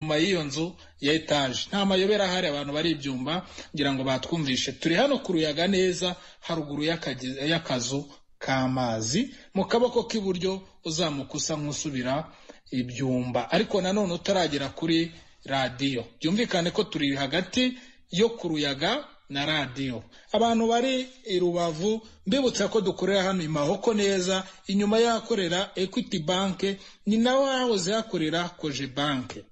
nyuma y'iyo nzu ya etaje nta mayobera ahari abantu bari ibyumba ngira ngo batwumvishe turi hano ku ruyaga neza haruguru y'akazu k'amazi mu kaboko k'iburyo uzamuka usa nk'usubira ibyumba ariko nanone utaragera kuri radiyo byumvikane ko turi hagati yo ku ruyaga na radiyo abantu bari i rubavu mbibutsa ko dukorera hano i mahoko neza inyuma y'ahakorera equity banki ni nawe hahoze hakorera koje banki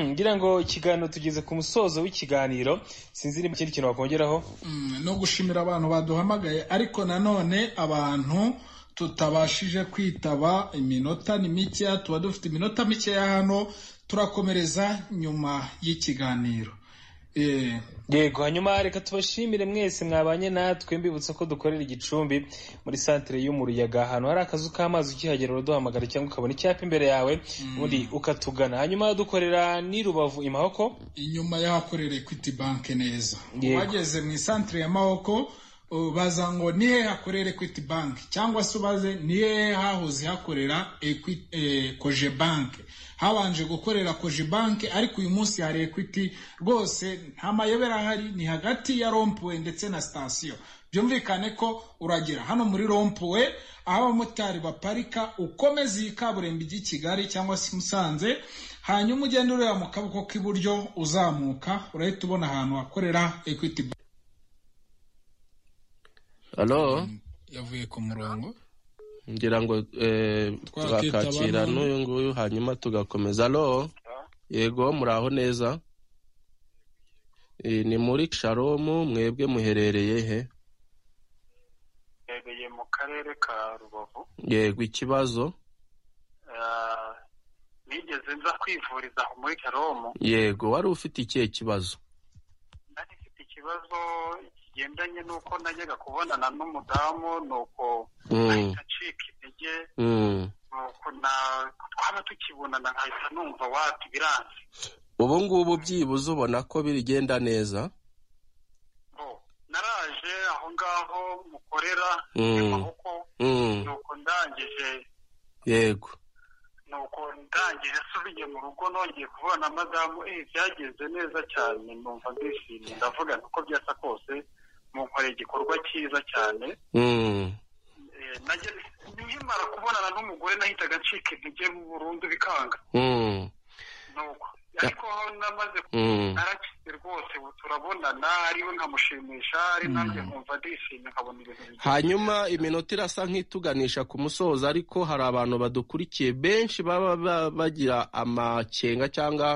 ngira ngo ikiganiro tugeze ku musozo w'ikiganiro sinzi niba ikindi kintu wakongeraho no gushimira abantu baduhamagaye ariko nanone abantu tutabashije kwitaba iminota ni mikeya tuba dufite iminota mikeya hano turakomereza nyuma y'ikiganiro yego hanyuma reka tubashimire mwese mwabanye natwe mbibutsa ko dukorera igicumbi muri santire yo mu ruyaga ahantu hari akazu k'amazi ukihagera uraduhamagara cyangwa ukabona icyapa imbere yawe undi ukatugana hanyuma dukorera n'i rubavu i mahoko inyuma y'ahakorera equity bank neza wageze mu isantire ya mahoko baza ngo ni hehe hakorera equity bank cyangwa se ubaze ni hehe hahoze hakorera koje bank habanje gukorera koje banki ariko uyu munsi hari ekwiti rwose nta mayobera ahari ni hagati ya rompuwe ndetse na sitasiyo byumvikane ko uragera hano muri rompuwe aho abamotari baparika ukomeza iyi kaburimbo ijya i kigali cyangwa se musanze hanyuma ugenda ureba mu kaboko k'iburyo uzamuka urahita ubona ahantu hakorera ekwiti hano yavuye ku murongo ngira ngo twakakira n'uyu nguyu hanyuma tugakomeza alo yego muraho neza ni muri sharomu mwebwe muherereye he muherereye mu karere ka rubavu yego ikibazo nigeze nza kwivuriza muri sharomu yego wari ufite ikihe kibazo nari mfite ikibazo kigendanye n'uko najyaga kubonana n'umudamu nuko ahita acika intege nuko twaba tukibonana nkahita numva wati biranze ubu ngubu byibuze ubona ko bigenda neza naraje aho ngaho mukorera amaboko nuko ndangije yego nuko ndangije asubiye mu rugo nongeye kubona madamu eh byagenze neza cyane numva ndishimye ndavuga uko byasa kose munkoreye igikorwa cyiza cyane nkimara kubonana n'umugore nahitaga ncika intege burundu bikanga ariko namaze narakize rwose ubu turabonana ariwe nkamushimisha ari nanjye nkumva ndishimye nkabona ibintu hanyuma iminota irasa nk'ituganisha ku musozo ariko hari abantu badukurikiye benshi baba bagira amakenga cyangwa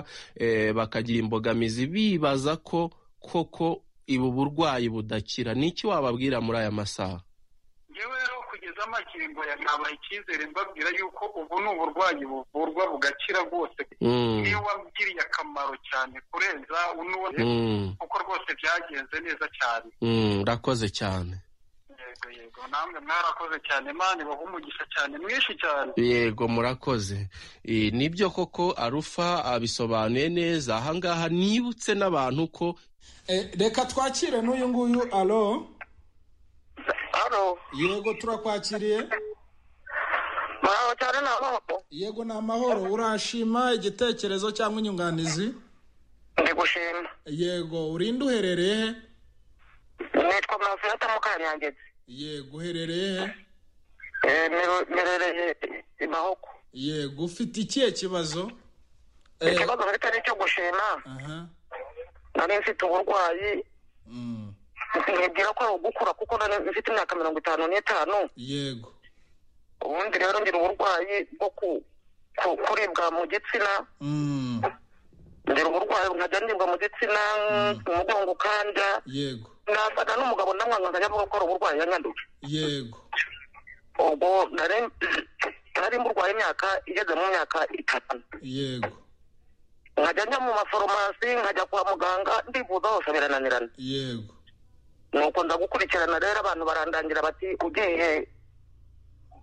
bakagira imbogamizi bibaza ko koko ubu burwayi budakira ni iki wababwira muri aya masaha yewe rero kugeza amakingo ya ntabaha icyizere mbabwira yuko ubu ni uburwayi buvurwa bugakira rwose niyo wabwiriye akamaro cyane kurenza unuwe kuko rwose byagenze neza cyane urakoze cyane yego yego namwe mwarakoze cyane mani baha umugisha cyane mwinshi cyane yego murakoze nibyo koko arufa abisobanuye neza ahangaha nibutse n'abantu ko reka twakire n'uyu nguyu alo Halo. Yego turakwakiriye. Mahoro cyane na mahoro. Yego ni amahoro urashima igitekerezo cyangwa inyunganizi? Ndi gushima. Yego urinde uherereye he? Nitwa Mafiata Mukanyangezi. Yego uherereye he? Eh, merereye imahoko. Yego ufite ikihe kibazo? Ikibazo mfite ni icyo gushima. Aha. Nari mfite uburwayi Mm. nkibwira ko ari ugukura kuko nari mfite imyaka mirongo itanu n'itanu. Yego. Ubundi rero ngira uburwayi bwo ku- ku- kuribwa mu gitsina. Mm. Ngira uburwayi nkajya ndibwa mu gitsina, umugongo ukanda. Yego. nasaga n'umugabo ndamwanga nkajya avuga ko ari uburwayi yanyanduje Yego. ubwo nari nari mburwaye imyaka igeze mu myaka itanu Yego. nkajya njya mu maforomasi nkajya kwa muganga ndivuza hose birananirana Yego. nuko ndagukurikirana rero abantu barandangira bati ugiye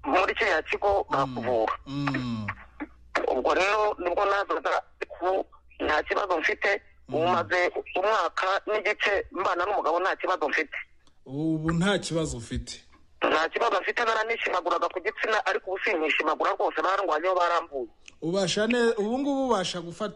muri kiriya kigo bakuvura Mm. ubwo rero nibwo nazaga ku nta kibazo mfite ubu maze umwaka n'igice mbana n'umugabo nta kibazo mfite Ubu nta kibazo ufite. nta kibazo mfite naranishimagoraga ku gitsina ariko ubu sinishimagura rwose barangwanyeho barambuye Ubasha neza ubu ngubu ubasha gufata